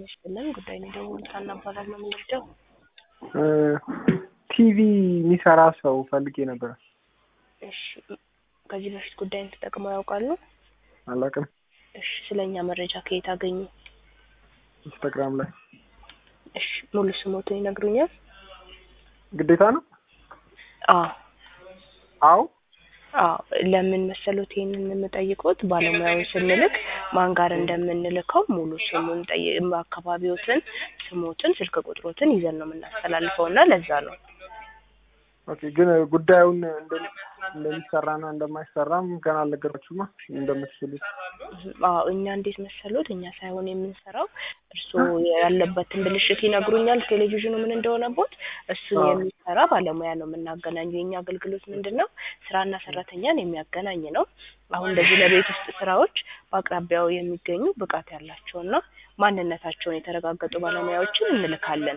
ይስጥልን። ጉዳይ ነው የደወሉት ሀና እባላለሁ። የምንወስደው ቲቪ የሚሰራ ሰው ፈልጌ ነበር። እሺ፣ ከዚህ በፊት ጉዳይን ተጠቅመው ያውቃሉ? አላውቅም። እሺ፣ ስለ እኛ መረጃ ከየት አገኙ? ኢንስታግራም ላይ እሺ፣ ሙሉ ስሞትን ይነግሩኛል? ግዴታ ነው? አዎ አዎ። አዎ ለምን መሰሎት ይሄንን የምጠይቁት ባለሙያውን ስንልክ ማን ጋር እንደምንልከው ሙሉ ስሙን ጠይ አካባቢዎትን፣ ስሞትን፣ ስልክ ቁጥሮትን ይዘን ነው የምናስተላልፈው እና ለዛ ነው። ኦኬ። ግን ጉዳዩን እንደሚ- እንደሚሰራና እንደማይሰራም ገና አልነገራችሁማ እንደምትችሉት። አዎ እኛ እንዴት መሰሎት እኛ ሳይሆን የምንሰራው እርስዎ ያለበትን ብልሽት ይነግሩኛል። ቴሌቪዥኑ ምን እንደሆነቦት እሱን አዎ። የሚሰራ ባለሙያ ነው የምናገናኘው። የእኛ አገልግሎት ምንድን ነው? ስራና ሰራተኛን የሚያገናኝ ነው። አሁን እንደዚህ ለቤት ውስጥ ስራዎች በአቅራቢያው የሚገኙ ብቃት ያላቸውና ማንነታቸውን የተረጋገጡ ባለሙያዎችን እንልካለን።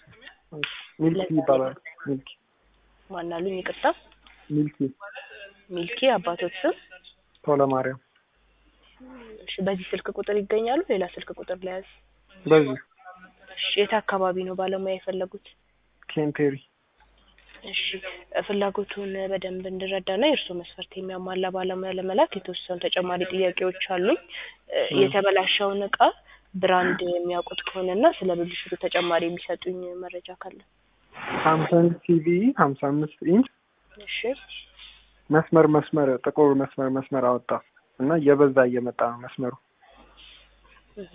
ሚልኪ ይባላል። ሚልኪ ማናሉኝ? ይቅርታ ሚልኪ ሚልኪ አባቶት ስም። ቶለ ማርያም። እሺ፣ በዚህ ስልክ ቁጥር ይገኛሉ? ሌላ ስልክ ቁጥር ለያዝ። በዚህ እሺ፣ የት አካባቢ ነው ባለሙያ የፈለጉት? ኬንቴሪ እሺ ፍላጎቱን በደንብ እንድረዳና የእርስዎ መስፈርት የሚያሟላ ባለሙያ ለመላክ የተወሰኑ ተጨማሪ ጥያቄዎች አሉኝ። እ፣ እ። የተበላሸውን እቃ ብራንድ የሚያውቁት ከሆነና ስለ ብልሽቱ ተጨማሪ የሚሰጡኝ መረጃ ካለ። ሳምሰንግ ቲቪ ሀምሳ አምስት ኢንች እሺ መስመር መስመር ጥቁር መስመር መስመር አወጣ እና እየበዛ እየመጣ ነው መስመሩ። እህ፣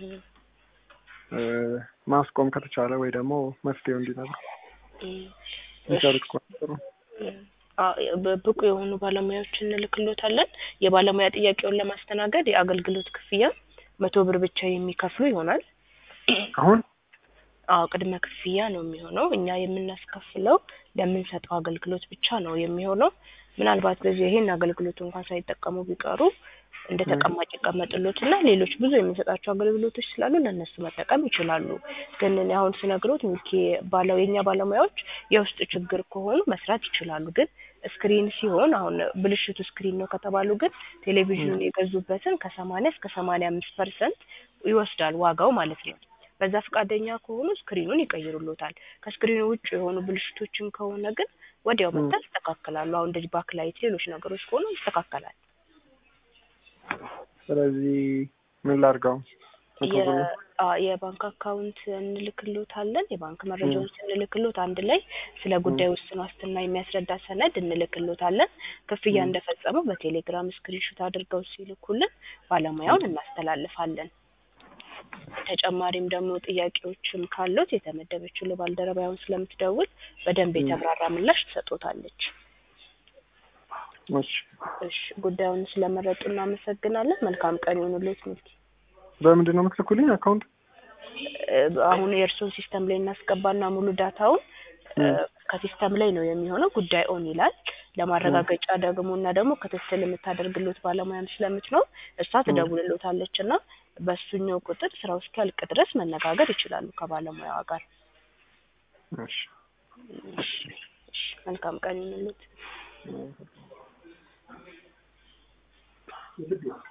እ፣ ማስቆም ከተቻለ ወይ ደግሞ መፍትሄው እንዲነግሩ እም፣ የሚሰሩት ከሆነ ጥሩ። እም፣ አ- በ- ብቁ የሆኑ ባለሙያዎች እንልክሎታለን። የባለሙያ ጥያቄውን ለማስተናገድ የአገልግሎት ክፍያ መቶ ብር ብቻ የሚከፍሉ ይሆናል። አሁን አዎ ቅድመ ክፍያ ነው የሚሆነው። እኛ የምናስከፍለው ለምንሰጠው አገልግሎት ብቻ ነው የሚሆነው። ምናልባት በዚህ ይሄን አገልግሎት እንኳን ሳይጠቀሙ ቢቀሩ እንደ ተቀማጭ ይቀመጥሎት እና ሌሎች ብዙ የምንሰጣቸው አገልግሎቶች ስላሉ ለእነሱ መጠቀም ይችላሉ። ግን እኔ አሁን ስነግሮት ሚኪ ባለው የእኛ ባለሙያዎች የውስጥ ችግር ከሆኑ መስራት ይችላሉ። ግን ስክሪን ሲሆን አሁን ብልሽቱ ስክሪን ነው ከተባሉ ግን ቴሌቪዥኑን የገዙበትን ከሰማንያ እስከ ሰማንያ አምስት ፐርሰንት ይወስዳል ዋጋው ማለት ነው። በዛ ፈቃደኛ ከሆኑ ስክሪኑን ይቀይሩሎታል። ከስክሪኑ ውጭ የሆኑ ብልሽቶችን ከሆነ ግን ወዲያው መጥተው ያስተካክላሉ። አሁን እንደዚህ ባክላይት፣ ሌሎች ነገሮች ከሆኑ ይስተካከላል። ስለዚህ ምን ላድርገው? መቶ ብር የ- አ- የባንክ አካውንት እንልክሎታለን። የባንክ መረጃዎች እንልክሎት አንድ ላይ ስለ ጉዳይ ውስን ዋስትና የሚያስረዳ ሰነድ እንልክሎታለን። ክፍያ ም። እንደፈጸሙ በቴሌግራም ስክሪንሾት አድርገው ሲልኩልን ባለሙያውን እናስተላልፋለን። ተጨማሪም ደግሞ ጥያቄዎችም ካሉት የተመደበችው ለባልደረባውን ስለምትደውል በደንብ ም። የተብራራ ምላሽ ትሰጦታለች። እሺ። እሺ ጉዳዩን ስለመረጡ እናመሰግናለን። መልካም ቀን ይሁንልዎት ሚልኪ። በምንድን ነው የምትልኩልኝ አካውንት? እ፣ አሁን የእርስዎን ሲስተም ላይ እናስገባና ሙሉ ዳታውን እ፣ ም። ከሲስተም ላይ ነው የሚሆነው። ጉዳይ ኦን ይላል። ለማረጋገጫ ደግሞ እና ደግሞ ክትትል የምታደርግሎት ባለሙያም ስለምትኖር እሷ ትደውልሎታለች እና በእሱኛው ቁጥር ስራው እስኪያልቅ ድረስ መነጋገር ይችላሉ ከባለሙያዋ ጋር። እሺ። እሺ፣ እሺ፣ መልካም ቀን ይሁንልዎት። ም።